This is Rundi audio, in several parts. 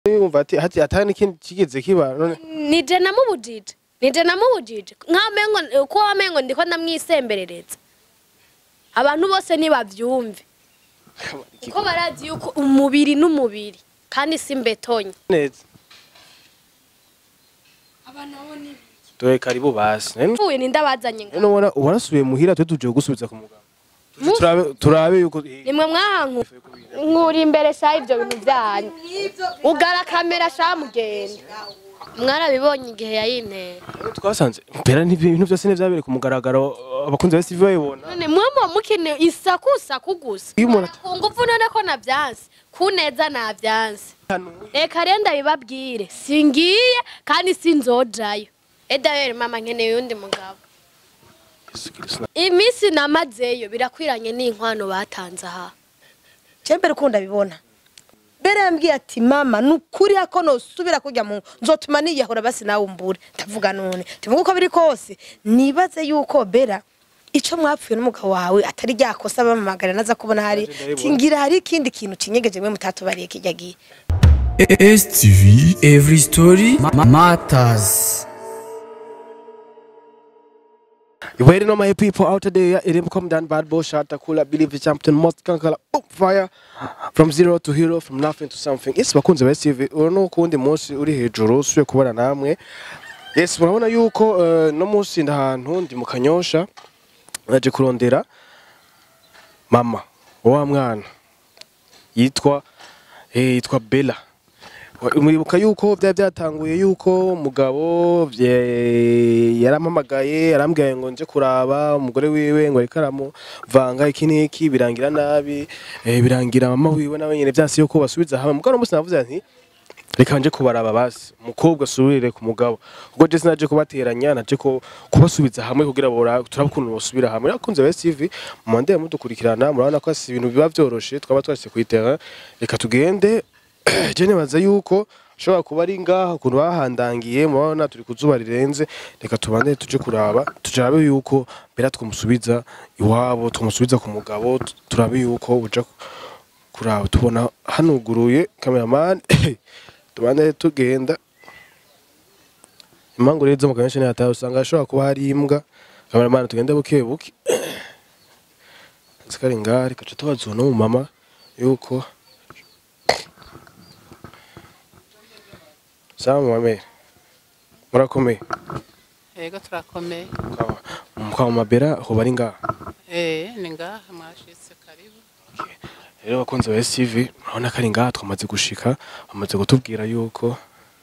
yumva ati hati atari n'ikindi kigeze kiba none nije namubujije nije namubujije nk'amengo ko amengo ndiko ndamwisemberereza abantu bose nibavyumve kuko barazi yuko umubiri n'umubiri kandi si mbetonye neza abantu abo ni dore karibu basi none pfuye nindabazanye none ubona warasubiye muhira twe tuje gusubiza ku mugabo Tuje turabe turabe yuko nimwe mwahanku nkuri imbere sha ivyo bintu byanyu ugara kamera sha mugenda mwarabibonye igihe yayintera twasanze mpera n'ibintu byose nivyabereye ku mugaragaro abakunzi ba TV bayibona none mwumva mukeneye isaku saku gusa iyo umuntu ku ngufu none ko navyanse ku neza navyanse reka rero ndabibabwire singiye kandi sinzojayo edaweri mama nkeneye undi mugabo iminsi namazeyo birakwiranye n'inkwano batanze aha Chembere ukunda bibona. Bere yambwiye ati mama nukuri ko nosubira kujya mu nzotuma niyahura basi nawe umbure ndavuga none tuvuga uko biri kose nibaze yuko Bera ico mwapfuye n'umugabo wawe atari ryakosa bamamagara naza kubona hari tingira hari ikindi kintu kinyegeje mwe mutatubariye kijya gihe STV Every Story ma- Matters You waiting on my people out there. It didn't come down bad boy shot. Takula believe the champion must kankala up fire from zero to hero from nothing to something. Yes, bakunze ba TV. Urano kundi munsi uri hejuru usuye kubana namwe. Yes, murabona yuko uh, no munsi ndahantu ndi mu kanyosha. Naje kurondera mama wa mwana yitwa eh, yitwa Bella. muribuka yuko byari byatanguye yuko umugabo bye- yarampamagaye arambwiye ngo nje kuraba umugore wiwe ngo ariko aramuvanga iki n'iki birangira nabi eh, birangira mama wiwe nawe nyine byasi yuko basubiza hamwe mugabo umunsi navuze nti reka nje kubaraba basi umukobwa asubire ku mugabo ubwo je sinaje kubateranya naje ko kubasubiza hamwe kugira bora turabukuntu basubira hamwe akunze ba CV mu mandeye mudukurikirana murabona ko si ibintu biba byoroshe twaba twashyize ku itera reka tugende je nibaza yuko ashobora kuba ari ngaha ukuntu bahandangiye murabona turi ku zuba rirenze reka tubande tuje kuraba turabe yuko mbere twamusubiza iwabo twamusubiza ku mugabo tu- turabe yuko buja ku- kuraba tubona hanuguruye cameraman tubande tugenda impangu rero zo mu kanyesha ntihataye usanga hashobora kuba hari imbwa cameraman tugende buke buke zikari ngaha reka tuce tubaza uno mu mama yuko sawa mame murakomeye Ego turakomeye. mukwa mabera ho bari ngaha Eh, ni ngaha mwashitse karibu. rero abakunzi ba STV urabona ko ari ngaha twamaze gushika bamaze kutubwira yuko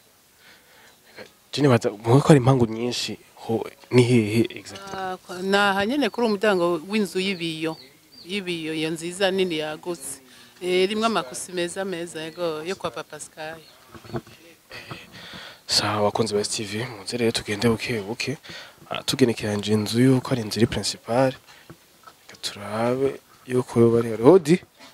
je nibaza muko ko ari impangu nyinshi ho ni hehe exactly Ah, kwa- Naha nyene kuri umuryango w'inzu y'ibiyo. Y'ibiyo iyo nziza nini yagutse. Eh, rimwe amakusi meza meza yego yo kwa Papa Sky. sawa abakunzi ba STV muze rero tugende buke buke tugenekeranje inzu yuko ari inzu iri principal reka turabe yuko yoba ari Rodi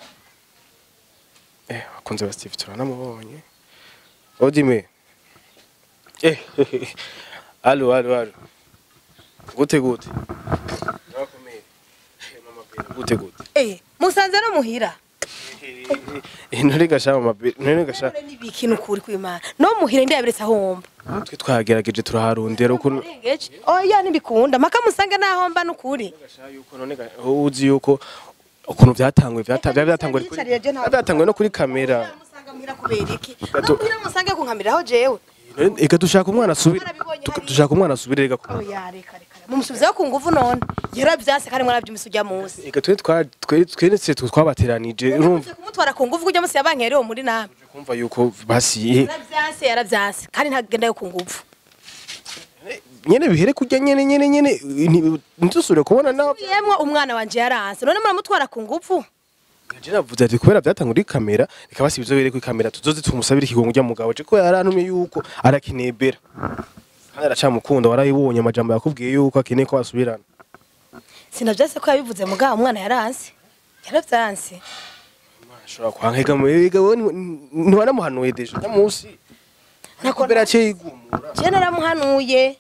eh abakunzi ba STV turanamubonye Rodi me eh alo alo alo gute gute Murakomeye. Eh, mama Bella, gute gute eh musanze no muhira intore gashama mabere intore gashama nibiki nukuri kwimana no muhira ndiyabiretse aho womba twe twagerageje turaharondera ukuntu Rengeje. oya nibikunda maka musange naho mba nukuri Gasha yuko none ga- uzi yuko ukuntu byatanguye byata- byari byatanguye kuri Yicarire je ntabwo- byatanguye no kuri kamera musanga muhira kubera iki Gato- muhira musange kunkamiraho jewe None eka dushaka umwana asubire Mwarabibonye tuka- hariya. dushaka umwana asubire rega ku- oya reka reka mumusubizaho ku nguvu none yaravyanse kandi mwaravyumise ujya munsi eka twe twa twe twenetse twabateranije urumva Yavuze kumutwara ku nguvu ujya munsi yabankerewe muri namwe kumva yuko basiye yaravyanse yaravyanse kandi ntagenda yo ku nguvu nyene bihere kujya nyene nyene nyene nti- ntidusubire kubona nawe yemwe umwana wanje yaranse none muramutwara ku nguvu je navuze ati kubera byatanguye kuri kamera reka basibizo bere kuri kamera tuzoze tumusabire ikigongo ujya mugabo je ko yarantumye yuko arakinebera kandi aracamukunda warayibonye amajambo yakubwiye yuko akeneye ko basubirana sinavyase ko yabivuze mugabo umwana yaranse yaravyanse ashobora kwankega mu biga wowe ntiwanamuhanuye deje uno munsi Nako- mbere yaciye yigumura je naramuhanuye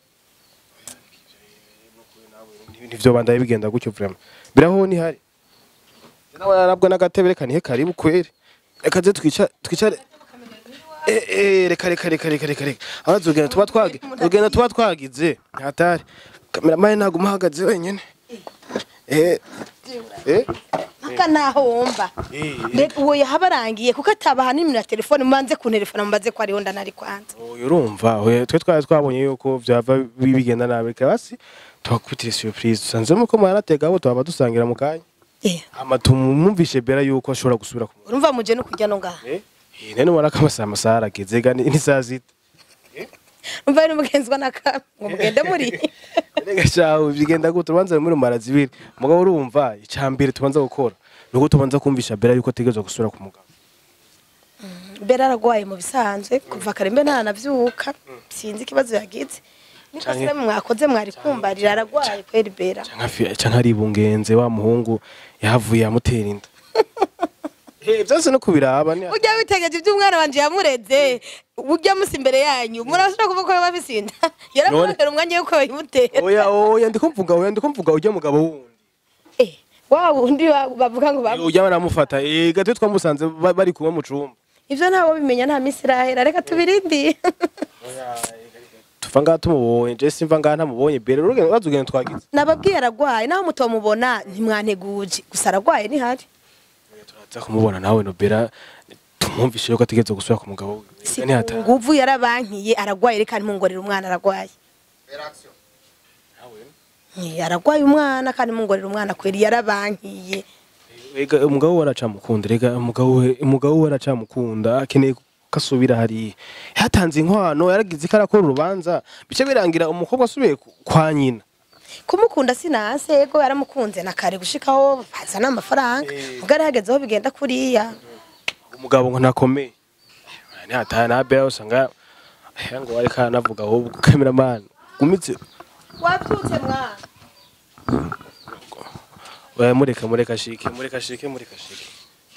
nivyo bandaye bigenda gutyo vraiment biraho ni hari nawe yarabwa n'agatebe reka nihe karibu kwere reka ze twica twicare Eh, eh, reka reka reka reka reka reka abazi urugendo tuba twagi urugendo tuba twagize ntatari kameramani naguma ahagaze wenyine eh eh mpaka naho wumva eh Reka uwo yahabarangiye kuko atabaha nimero ya telefone mubanze kunterefona mubaze ko ariho ndanari kwanza oya urumva oya twe twari twabonye yuko byava bi- bigenda nabi reka basi tubakubitire surprise dusanzemo ko mwaratega abo twaba dusangira mu kanya Eh, ama tumwumvishe bera yuko ashobora gusubira ku urumva muje no kujya no ngaha eh eh nene ubona ko amasaha amasaha arageze ga ni ni saa sita umva ari n'umugenzwa na kamwe ngo mugende muri Rega shawe bigenda gute urubanza muri mara zibiri mugabo urumva icambere tubanza gukora nuko tubanza kumvisha bera yuko ategerezwa gusubira ku mugabo mbere aragwaye mu bisanzwe kuva kare mbe ntanavyuka sinzi ikibazo yagize niko Canke- se mwakoze mwari kumbarira aragwaye kweri bera canke afi- canke ari bungenze wa muhungu yahavuye amutera inda eh byose no kubiraba ni ujya witegeje ibyo umwana wanje yamureze ujya musi imbere yanyu murashobora kuvuga ko biba bisinda yaramurondera umwanya yuko bayimutera oya oya ndiko mvuga oya ndiko mvuga ujya mugabo wundi Eh, wa wundi wa- bavuga ngo bamu ujya baramufata eh gatwe twamusanze ba- bari kumwe mu cumba ivyo ntawo bimenya nta minsi irahera reka tubirindi tuva ngaha tumubonye je simva ngaha ntamubonye bere urugendo bazugendo twagize nababwiye aragwaye naho mutomubona ntimwanteguje gusa aragwaye ntihari turaza kumubona nawe no bera tumwumvishe yuko ategerezwa gusubira ku mugabo wiwe si Ega ntihata- nguvu yarabankiye aragwaye reka ntimungorere umwana aragwaye Eh, aragwaye umwana kandi mungorera umwana kweri yarabankiye Ega umugabo we aracamukunda rega umugabo we umugabo we aracamukunda akeneye ko asubira hariya yatanze inkwano yaragize ko arakora urubanza bice birangira umukobwa asubiye ku- kwa nyina kumukunda sinanse yego yaramukunze na kare gushikaho bazana amafaranga ubwo ari hagezeho bigenda kuriya umugabo ngo ntakomeye ntihataye na bera usanga eh, ngo ariko aranavuga ahubwo cameraman gumitse wabyutse mwana oya mureka mureka shike mureka shike mureka shike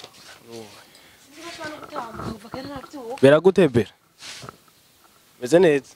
bera gute bera meze neza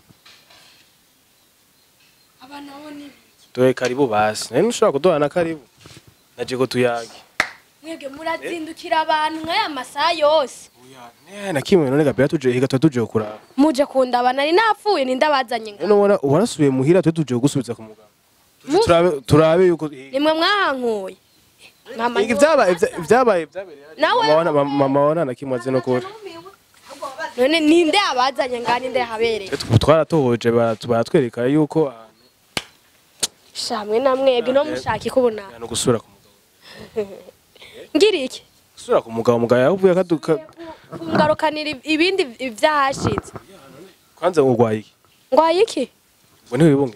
tuwe karibu basi nari ntushobora kuduha na karibu naje ko tuyage mwebwe murazindukira abantu nk'aya masaha yose Eh, na kimwe none gabera tuje higa tuba tuje kuraba muje kundaba nari napfuye ninde abazanye ngo none ubona warasubiye muhira tuba tuje gusubiza ku muganga Tuje Mu- turabe turabe yuko nimwe mwahankuye Mama Igi vyabaye vya- vyabaye vyabereye hariya. Nawe- Mama wana- mama mama wana na kimwe azi no kuri none ninde abazanye nga ninde yahabereye Twe twaratohoje baratu- baratwereka yuko ahantu shamwe na mwebwe no mushaka ikubona ahantu gusubira ku mugabo ngira iki gusubira ku mugabo mugabo yavuye akaduka kungarukanira ibindi vyahashitse kwanza urwaye iki ngwaye iki ngo ntiwibunge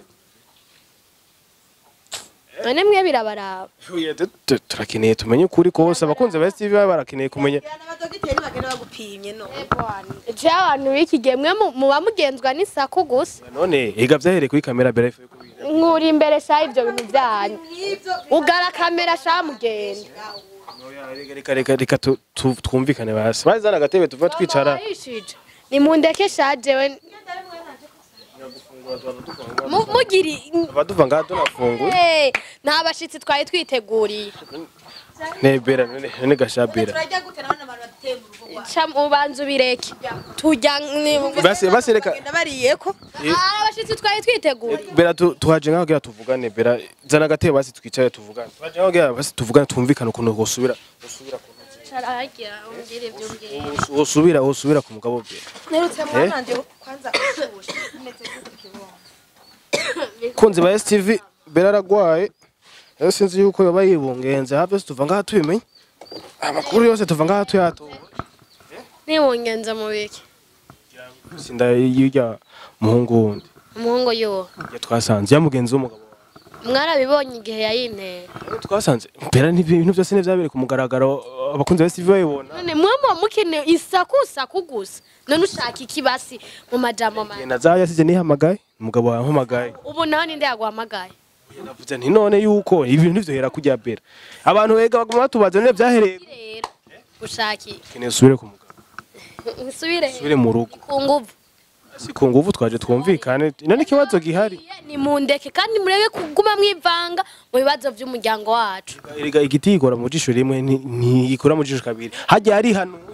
none mwe birabaraba Oya, tu- tu- turakeneye tumenye ukuri kose abakunzi ba STV baba barakeneye kumenya abadogiteri bagenda bagupimye no je abantu b'iki gihe mwe mu- muba mugenzwa n'isaku gusa none higa vyahereye kuri kamera mbere ifu yuko bira. nkuri imbere sha ivyo bintu vyanyu ugara kamera sha mugenda Oya, reka reka reka reka tu- tu- twumvikane basi bazana agatebe tuva twicara Wahishije. nimundeke sha jewe Mu- mugiri tuva duva ngaha tunafunguye Eh, nta bashitsi twari twiteguriye nebera none none gashabera turajya gute nabona abantu bateye mu rugo rwawe ca ubanza ubireke tujya ni- basi basi reka bagenda bariyeko Ah, abashitsi twari twiteguriye bera tu- tuhaje ngaho kugira tuvugane bera zana agatebe basi twicare tuvugane tuhaje ngaho kugira basi tuvugane twumvikane ukuntu wosubira wosubira ku Cara hagira umbwire ibyo umbwira wosubira wosubira ku mugabo bera nerutse mwana nje kwanza ushushe umeze gute kibondo kunzi ba STV bera aragwaye rero sinzi yuko yoba yibungenze hafi tuva ngaha tubimenye amakuru yose tuva ngaha tuyatoba nibungenza mu biki sinda yirya muhungu wundi umuhungu yuwo ya twasanze yamugenzi w'umugabo wawe. mwarabibonye igihe yayintera Rero twasanze bera n'ibintu byose nivyabereye ku mugaragaro abakunzi ba STV bayibona none mwe muba mukeneye isaku saku gusa none ushaka iki basi mu majambo make na za yasije nihamagaye umugabo wampamagaye ubu naho ninde yaguhamagaye navuze nti none yuko ibintu nivyohera kujya bera abantu wega baguma batubaza none vyahereye rero ushaka iki keneye usubire ku mugabo nsubire usubire mu rugo ku nguvu si ku nguvu twaje twumvikane none ikibazo gihari ni mundeke kandi mureke kuguma mwivanga mu bibazo by'umuryango wacu erega igiti gikora mu jisho rimwe nti- ntigikora mu jisho kabiri hajya hari hanuye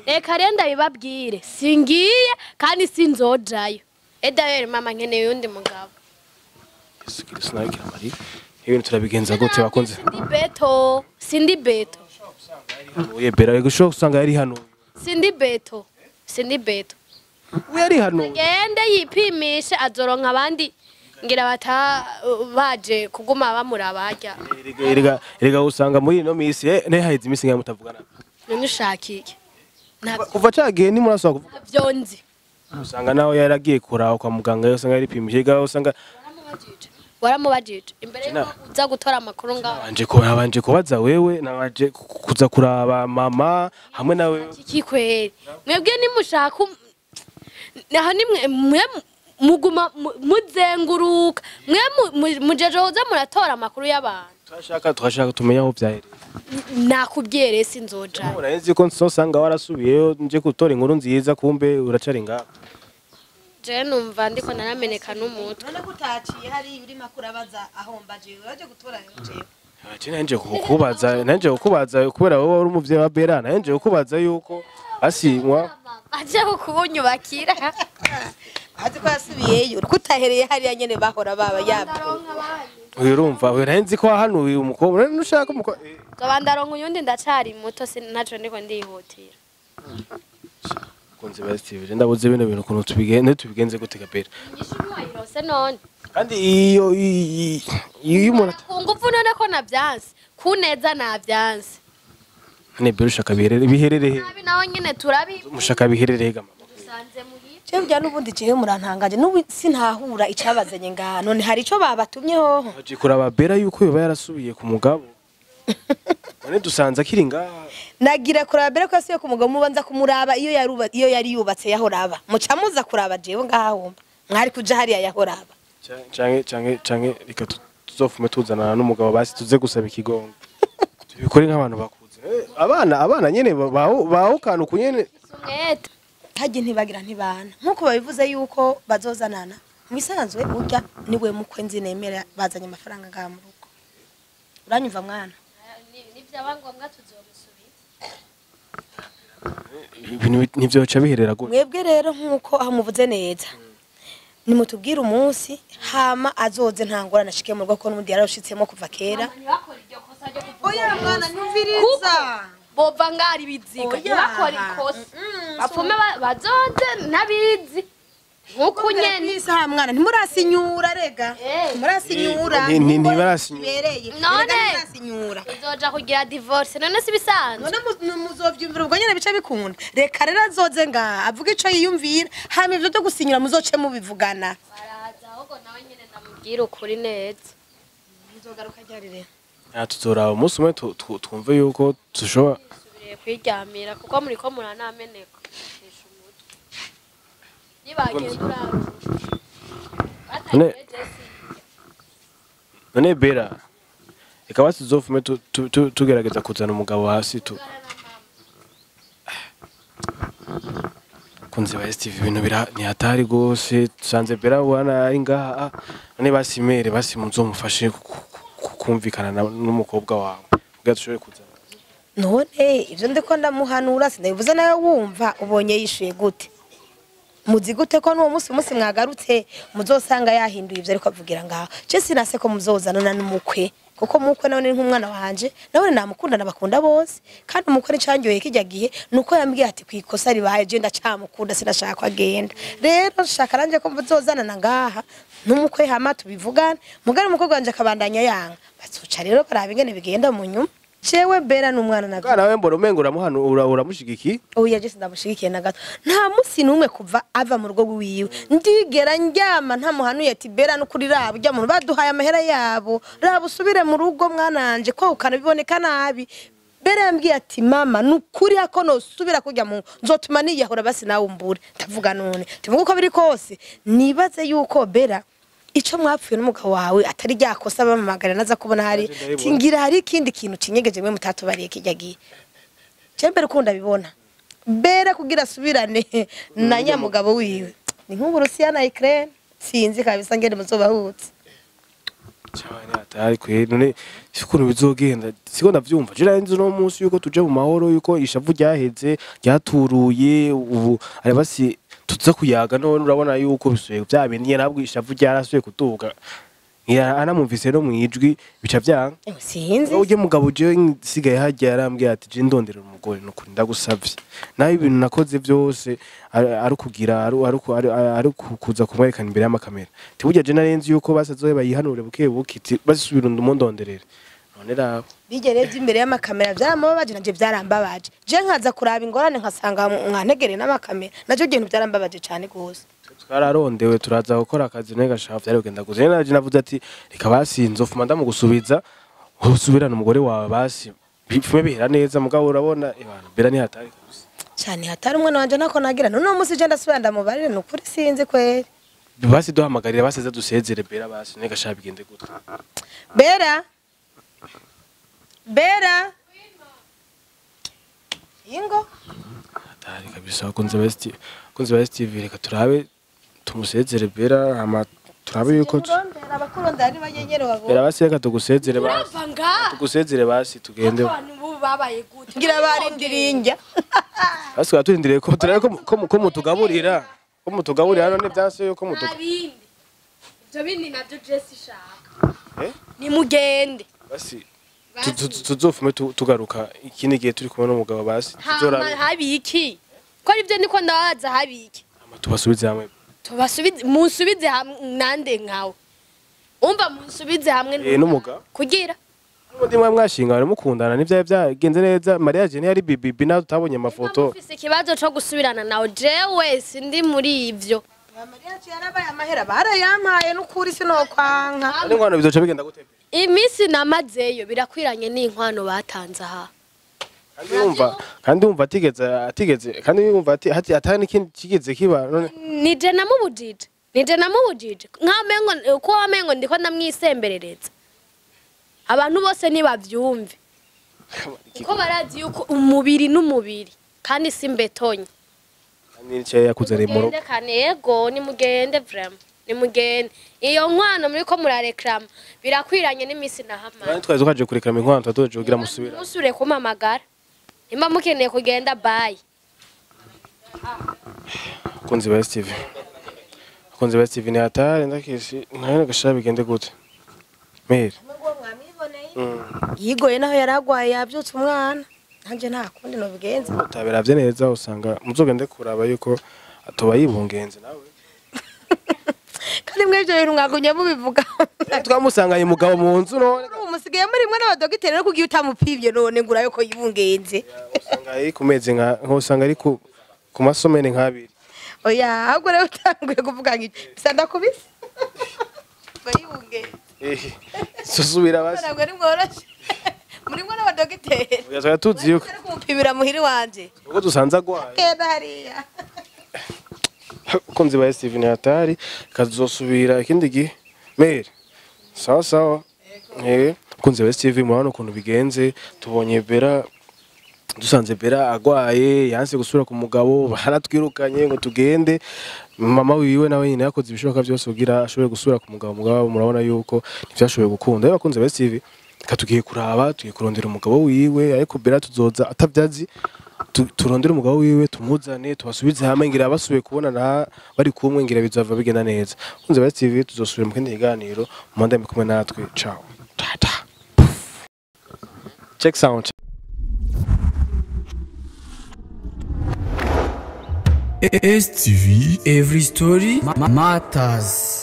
reka rero ndabibabwire singiye kandi sinzojayo edayeri mama nkeneye undi mugabo yesu kirisitu nawe kiramariye ibintu turabigenza gute bakunze sindi beto sindi beto uye bera rego ushobora gusanga yari hano sindi beto sindi beto we yari hano gende yipimishe azoronka abandi ngira bata baje kuguma bamuraba harya erega erega erega usanga muri ino minsi eh ne haheze iminsi ngaho mutavugana none ushaka iki ntabyo kuva cagiye ntimurasaba kuvuga ntabyo nzi usanga nawe yaragiye kuraho kwa muganga yo usanga yaripimije erega usanga waramubajije waramubajije imbere Sina. yuko uza gutora amakuru ngaho nabanje ko nabanje kubaza wewe nabanje ku- kuza kuraba mama hamwe nawe iki kweri mwebwe nimushaka um- naho nimwe mwe muguma mu- muzenguruka mwe mu- mu- mujeje hoza muratora amakuru y'abantu turashaka turashaka tumenya aho byahereye nakubwiye rero sinzojayo nari nzi ko nsosanga warasubiyeyo nje gutora inkuru nziza kumbe uracari ngaho je numva ndiko narameneka n'umutwe none ko utaciye hari urimo kurabaza aho mbaje uraje gutora jewe Ati nanje kukubaza nanje kukubaza kubera wowe uri umuvyeyi wa Bera nanje kukubaza yuko asimwa aje kukunyubakira azi ko yasubiyeyo ko utahereye hariya nyene bahora baba yabyo urumva we nzi ko hanuye umukobwa none ushaka umukobwa zoba ndaronka uyundi ndacari muto si ntaco ndiko ndihutira kunze basivije ndabuze bino bintu kuntu tubigenze tubigenze gute Bera inyishu ntiwayirose none kandi iyo i- i- iyo umuntu ata- ku ngufu none ko navyanse kuneza navyanse ne Bera ushaka biherere biherere nabi nawe nyene turabi mushaka biherere ga mama dusanze muhira jewe bya n'ubundi jewe murantangaje n'ubu sintahura icabazanye ngaha none hari ico babatumye hoho aje kuraba Bera yuko yoba yarasubiye ku mugabo none dusanze akiri ngaha nagira kuraba mbere ko yasubiye ku mugabo mubanza kumuraba iyo yaruba iyo yari yubatse yahoraba muca muza kuraba jewe ngaha wumva mwari kuja hariya yahoraba Ca- canke canke canke reka tu- tuzofume tuzanana n'umugabo basi tuze gusaba ikigongo tubikore nk'abantu bakuze Eh, abana abana nyene baho baho kantu kunyene umwete hajye ntibagira ntibana nk'uko babivuze yuko bazozanana mu bisanzwe urya niwe mukwe nzi nemera bazanye amafaranga ngaha mu rugo uranyumva mwana nivyaba ngombwa tuzomusubiza ibintu ntivyoca biherera gute mwebwe rero nk'uko aho muvuze neza nimutubwire umunsi hama azoze nta ngorane ashike mu rugo ko n'ubundi yararushitsemo kuva kera ntibakore iryo kosa ryo kuvuga oya mwana nyumviriza bova ngari biziga Oya. ntibakore ikosa bapfume ba- bazoze ntabizi nk'uko nyene isaha mwana ntimurasinyura rega Eh. ntimurasinyura Ni- ni- ntibarasinyura. ibereye None. Erega ntimurasinyura uzoja kugira divorce none si bisanzwe none mu- muzovyumvira ubwo nyene bice bikunda reka rero azoze ngaha avuga ico yiyumvira hama ivyo vyo gusinyura muzoce mubivugana baraza ahubwo nawe nyene ndamubwira ukuri neza muzogaruka ryari rero Ah, tuzoraba umunsi umwe tu- tu- twumve yuko dushobora subiriye kwiryamira kuko muriko muranameneka Tesha umutwe nibagenda uraba None- none Bera reka basi tuzofume tu- tu- tu- tugerageza kuzana umugabo hasi tu kunze ba STV ibintu bira ni hatari gose tusanze Bera wana ari ngaha ah, none basimere basi muzomufashe ku- ku- ku- kumvikana na- n'umukobwa wawe kugira dushobore kuzana none ivyo ndiko ndamuhanura sinabivuze nawe wumva ubonye yishuye gute muzi gute ko n'uwo munsi umunsi mwagarutse muzosanga yahinduye ivyo ariko avugira ngaho je sinase ko muzozanana n'umukwe kuko mukwe nawe ni nk'umwana wanje nawe namukunda nabakunda bose kandi umukwe nicangyoye kijya gihe nuko yambwiye ati kwikosa ribaye je ndacamukunda sinashaka ko agenda rero nshaka nanje ko muzozanana ngaha n'umukwe hama tubivugane mugari umukobwa wanje akabandanya yanga bazoca rero baraba ingene bigenda mu nyuma jewe bera n'umwana na Bwana we mbona umengo uramuhanu ura- uramushigiki oya je sindamushigikiye na gato nta munsi n'umwe kuva ava mu rugo rwiwe ndigera ndyama ntamuhanuye ati bera n'ukuri raba ujya muntu baduhaye amahera yabo raba usubire mu rugo mwananje kwahukana biboneka nabi bera yambwiye ati mama nukuri ko nosubira kujya mu nzotuma niyahura basi nawe umbure ndavuga none tuvuga uko biri kose nibaze yuko bera ico mwapfuye n'umugabo wawe atari ryakosa bamamagara naza kubona hari Naje ndabibona. tingira hari ikindi kintu kinyegeje mwe mutatubariye kijya gihe Chembere ukunda bibona bera kugira asubirane na nyamugabo wiwe ni nk'uburusiya na Ukraine sinzi kabisa ngene muzobahutse cyane atari kwe none ukuntu bizogenda siko ndavyumva je nzi no munsi yuko tuje mu mahoro yuko ishavu ryaheze ryaturuye ubu ari basi tuza kuyaga none urabona yuko bisuye bya bindi nyene nabwo ishavu ryarasuye kuduga ngira anamumvise no mwijwi bica vyanga sinzi uje mugabo je nsigaye hajya yarambwiye ati je ndondera umugore nukuri ndagusavye naho ibintu nakoze vyose ari ari kugira ari ari ku- ari- ari kuza kumwerekana imbere y'amakamera tiburya je narenzi yuko basazoye bayihanure buke buke iti basubira ndumundonderere none rabo bigere imbere y'amakamera byaramubabaje nanje byarambabaje je nkaza kuraba ingorane nkasanga mwantegere n'amakamera nacyo kintu byarambabaje cyane gose twararondewe turaza gukora akazi nawe gashaka vyari kugenda gusa rero naje navuze ati reka basi nzofuma ndamugusubiza usubirana umugore wawe basi bipfume bihera neza mugabo urabona ibana bera ni hatari gusa cyane hatari umwana wanje nako nagira none uwo munsi je ndasubira ndamubarire ni ukuri sinzi kweri basi duhamagarira basize dusezere bera basi nawe gashaka bigende gute bera bera ingo hatari kabisa akunze ba ST akunze ba STV reka turabe tumusezere bera hama turabe yuko tu- urondera abakurondera ni banyenyere bera babona basi reka tugusezere basi urava ngaha tugusezere basi tugende abantu bubu babaye gute ngira barindiriye injya basi tukaba turindiriye ko turabe ko mu- ko mu- ko mutugaburira ko mutugaburira none byanse yuko nta mutuga bindi ibyo bindi nabyo jesi ishaka Eh? nimugende basi tu- tu- tu- tuzofume tu- tugaruka ikindi gihe turi kumwe n'umugabo basi hama tuzorabe habiki ko aribyo niko ndabaza habiki hama tubasubize hamwe tubasubize munsubize hamwe nande nkawe umva munsubize hamwe eh n'umugabo kugira n'ubundi mwa mwashinga bari mukundana n'ivyari byagenze neza mariage ni yari bibibi nawe tutabonye amafoto mufise ikibazo co gusubirana nawe jewe sindi muri ivyo mariya yarabaye amahera barayampaye n'ukuri sinokwanka ari ngwana bizoca bigenda gute iminsi namazeyo birakwiranye n'inkwano batanze aha kandi wumva kandi wumva atigeze atigeze kandi wumva ati hati atari n'ikindi kigeze kiba none nije namubujije nije namubujije nkamengo ko wamengo ndiko ndamwisemberereza abantu bose nibavyumve kuko barazi yuko umubiri n'umubiri kandi si mbetonye nice yakuzaniye mu rugo mugende kane yego nimugende vrema nimugende iyo nkwano muriko murareklama birakwiranye n'iminsi nahamara kandi twari tukaje kurekera inkwano twadoje kugira musubira musubire kumpamagara nimba mukeneye kugenda bayi akunzi ba STV akunzi ba STV ni hatari ndakishi nayo gashaka bigende gute mere yigoye naho yari agwaye yabyutse umwana nanjye nta kundi nobigenza utabiravye neza usanga muzogende kuraba yuko atoba yibungenze nawe kandi mwebyo bintu mwagumye mubivuga twamusanganye umugabo mu nzu none ubu musigaye muri mwe n'abadogiteri no kugiye utamupivye none ngura yuko yibungenze usanga ari ku mezi nka nk'usanga ari ku ku masomene nk'abiri oya ahubwo rero utanguye kuvuga ngo bisa ndakubise ngo yibungenze ehe susubira basi ntabwo ari mworoshe muri mwe n'abadogiteri oya twari tuzi yuko ari kumupimira muhiri wanje ubwo dusanze agwaye genda hariya akunzi ba STV ni hatari kazosubira ikindi gihe mere sawa sawa eh akunzi ba STV murabona ukuntu bigenze tubonye bera dusanze bera agwaye yanse gusubira ku mugabo baratwirukanye ngo tugende mama wiwe nawe nyine yakoze ibishoboka byose kugira ashobore gusubira ku mugabo mugabo murabona yuko ntibyashoboye gukunda rero akunze ba STV reka tugiye kuraba tugiye kurondera umugabo wiwe ariko bera tuzoza atavyazi tu- turondere umugabo wiwe tumuzane tubasubize hamwe ngira basubiye kubonana bari kumwe ngira bizava bigenda neza kunze ba TV tuzosubira mu kindi kiganiro mu ndami kumwe natwe ciao tata check sound STV Every Story ma- Matters